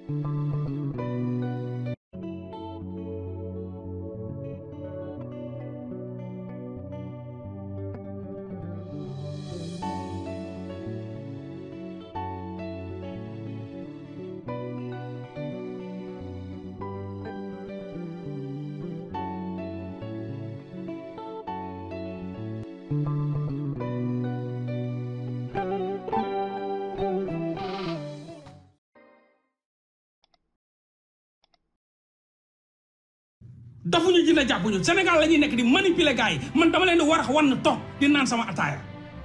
dafuñu dina jàppuñu Sénégal la ñuy nekk di manipuler gars yi man dama leen di war a wan toog di naan sama ataaya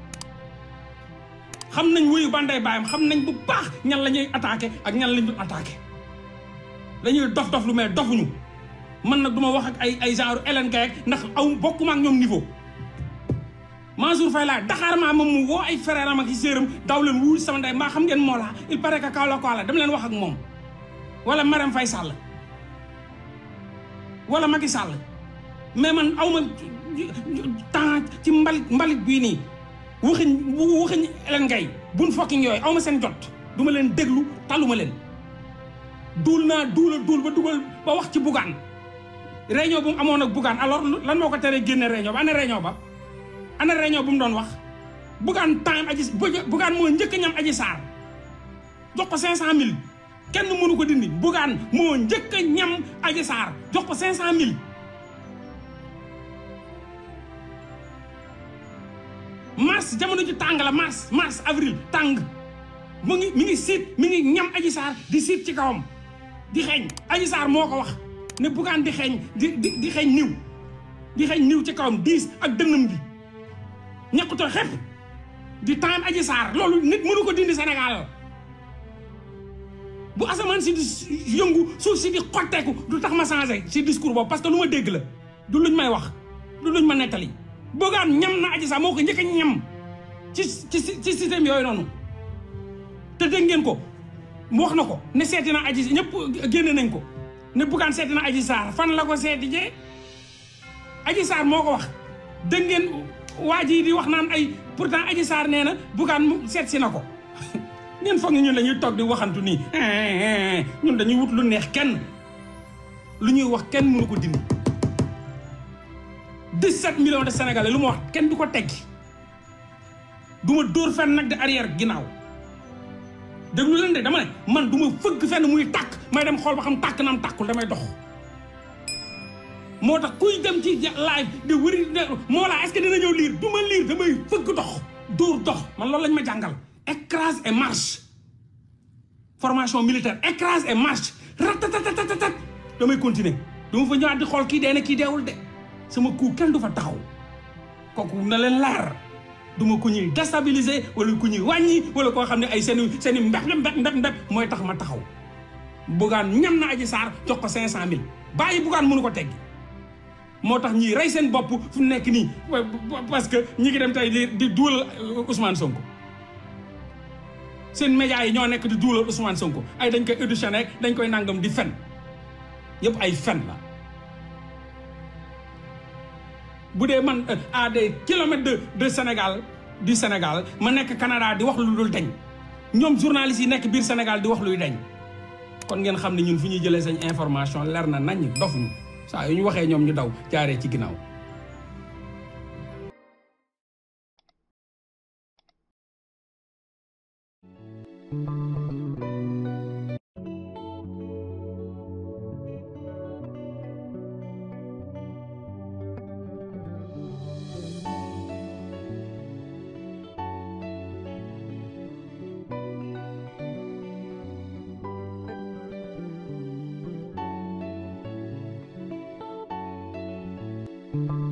xam nañ wuyu banday baayam xam nañ bu baax ñan la ñuy attaqué ak ñan lañ dul attaqué dañuy dof dof lu mais dofuñu man nag du ma wax ak ay ay genre Hélène Gaye ndax aw bokkuma ak ñoom niveau Mansour Faye laa Dakar maa moom mu woo ay frère am ak i séeram daw leen wuul sama ndey maa xam ngeen moo laa il paraît que kaw la ko la dama leen wax ak moom wala Marème Faye Sall wala Macky Sall mais man aw ma temps ci mbalit mbalit bii nii waxuñ waxuñ leen ngay buñ fokkiñ yooyu aw ma seen jot du ma leen déglu taluma leen duul naa duula duul ba dugal ba wax ci bugaan réunion bu mu amoon ak bugaan alors lan moo ko teree génne réunion ba ana réunion ba ana réunion bu mu doon wax bugaan time aji bugaan moo njëkk ñam aji saar jox ko cinq cent mille kenn mënu ko dindi bugaan moo njëkk a ñam aji saar jox ko cinq cent mille mars jamono ji tàng la mars mars avril tàng mu ngi mi ngi siit mi ngi ñam aji saar di siit ci kawam di xeeñ aji saar moo ko wax ne bugaan di xeeñ di di di xeeñ niw di xeeñ niw ci kawam diis ak dënnam bi ñàkkutoo xepp di time aji saar loolu nit mënu ko dindi Sénégal bu asamaan si di yëngu suuf si di xotteeku du tax ma changé si discours boobu parce que lu ma dégg la du luñ may wax du luñ ma nettali boogaan ñam na aji saar moo ko njëkk a ñam ci ci ci système yooyu noonu te dégg ngeen ko mu wax na ko ne seeti na aji ñëpp génne nañ ko ne buggaan seeti na aji saar fan la ko seeti jee aji saar moo ko wax dégg ngeen waa ji di wax naan ay pourtant aji saar nee na buggaan seet si na ko ngeen foog ni ñun dañuy toog di waxantu nii ñun dañuy wut lu neex kenn lu ñuy wax kenn mënu ko dindi 17 millions de sénégalais lu ma wax kenn du ko teggi du ma dóor fenn nag de arrière ginnaaw déglu leen de dama ne man du ma fëgg fenn muy tàkk may dem xool ba xam tàkk na am tàkkul damay dox moo tax kuy dem ci live di wëri moo laa est-ce que dina ñëw liir du ma liir damay fëgg dox dóor dox man loolu lañ ma jàngal écrase et marche formation militaire écrase et marche ratatatatat damay continuer dama fa ñëwaat di xool kii dee na kii deewul de sama coup kenn du fa taxaw kooku na leen leer du ma ku ñuy déstabiliser wala ku ñuy wàññi wala koo xam ne ay seeni seeni mbéb mbéb mbéb mbéb mooy tax ma taxaw bugaan ñam na aji saar jox ko cinq cent mille bàyyi bugaan mënu ko teggi moo tax ñiy rey seen bopp fu nekk nii parce que ñi ngi dem tey di di duulal Ousmane Sonko seen médias yi ñoo nekk di duulal Ousmane Sonko ay dañ koy auditionné dañ koy nangam di fen yëpp ay fen la bu dee man à des kilomètres de de Sénégal du Sénégal ma nekk Canada di wax lu dul dañ ñoom journalistes yi nekk biir Sénégal di wax luy dañ kon ngeen xam ne ñun fu ñuy jëlee sañ information leer na nañ dof ñu saa yu ñu waxee ñoom ñu daw jaaree ci ginnaaw thank you